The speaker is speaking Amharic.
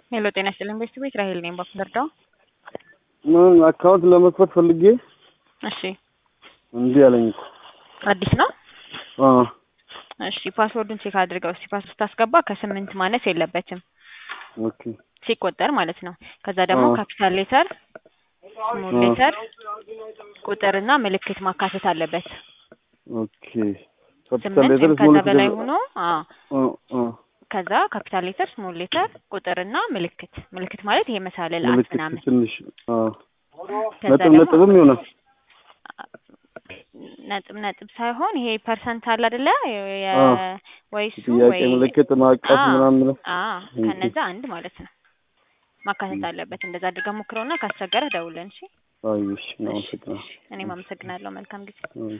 ሄሎ ጤና ይስጥልኝ ቤተሰብ ቤት ራሄል ነኝ ባፍለርዳው ምን አካውንት ለመክፈት ፈልጌ እሺ እንዲህ አለኝ እኮ አዲስ ነው አ እሺ ፓስወርዱን ቼክ አድርገው እስቲ ፓስወርድ ስታስገባ ከስምንት ማነስ የለበትም ኦኬ ሲቆጠር ማለት ነው ከዛ ደግሞ አዎ። ካፒታል ሌተር ስሞል አዎ። ሌተር ቁጥርና ምልክት ማካተት አለበት ኦኬ ካፒታል ስምንት ሌተር ወይም ስሞል ከዛ በላይ ሆኖ አዎ አ አ ከዛ ካፒታል ሌተር ስሞል ሌተር ቁጥርና ምልክት ምልክት ማለት ይሄ መሳለል አት ምልክት ምናምን ትንሽ አ ከዛ ነጥብ ደግሞ ነጥብም ይሆናል ነጥብ ነጥብ ሳይሆን ይሄ ፐርሰንት አለ አይደለ የ- አ ወይ እሱ ጥያቄ ወይ ምልክት ማዕቀፍ አ ምናምን ብለው አ ኦኬ። ከነዛ አንድ ማለት ነው ማካተት አለበት። እንደዛ አድርጋ ሞክረውና ካስቸገረ ደውለን። እሺ አይ እሺ ነው እሺ አመሰግናለሁ እሺ። እኔም አመሰግናለሁ። መልካም ጊዜ። አ